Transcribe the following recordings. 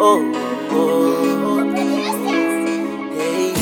oh, oh. Hey.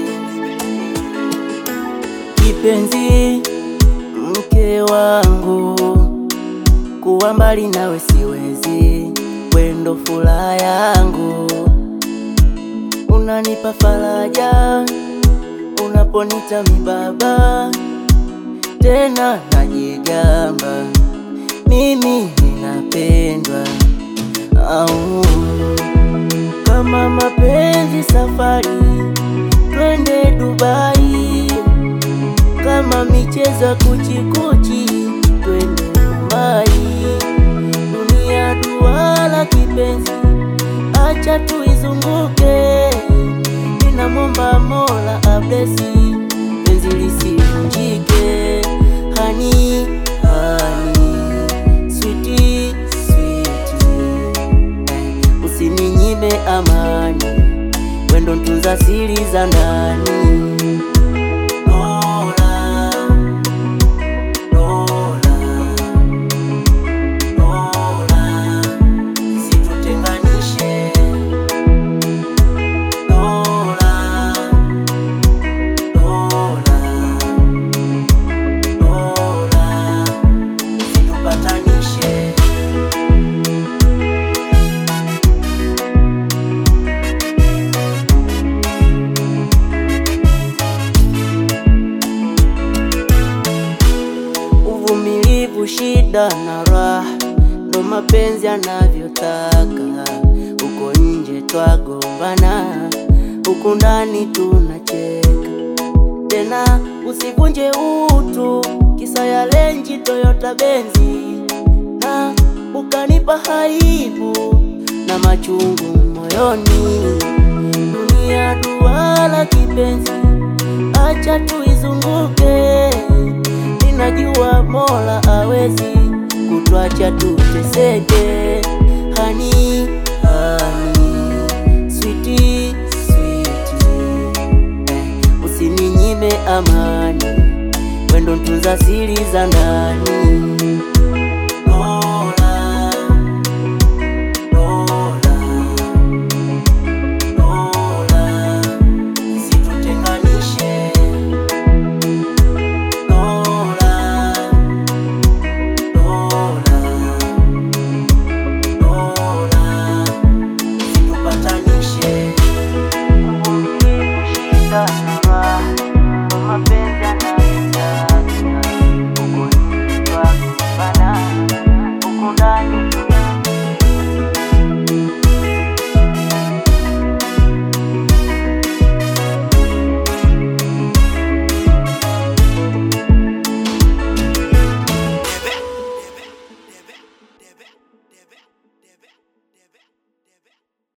Kipenzi, mke wangu, kuwa mbali nawe siwezi, wendo furaha yangu, unanipa faraja unaponita mibaba, tena najigamba mimi ninapendwa au kama mapenzi safari, twende Dubai, kama michezo ya kuchikuchi, twende Dubai. Dunia duara kipenzi, acha tuizunguke, ninamwomba Mola ablesi penzi lisivunjike, hani hani switi switi usininyime amani, wendo ntunza siri za ndani. Lola, Lola, Lola, situtenganishe. Lola, Lola, Lola, situpatanishe. Uvumilivu, shida na raha, ndo mapenzi yanavyotaka. Huko nje twagombana, huku ndani tunacheka. Tena usivunje utu, kisa ya lenji Toyota Benzi, na ukanipa haibu na machungu moyoni. Dunia duara kipenzi, acha tuizunguke Ninajua Mola awezi kutwacha tuteseke, hani hani switi switi, eh, usininyime amani, wendo ntunza siri za ndani.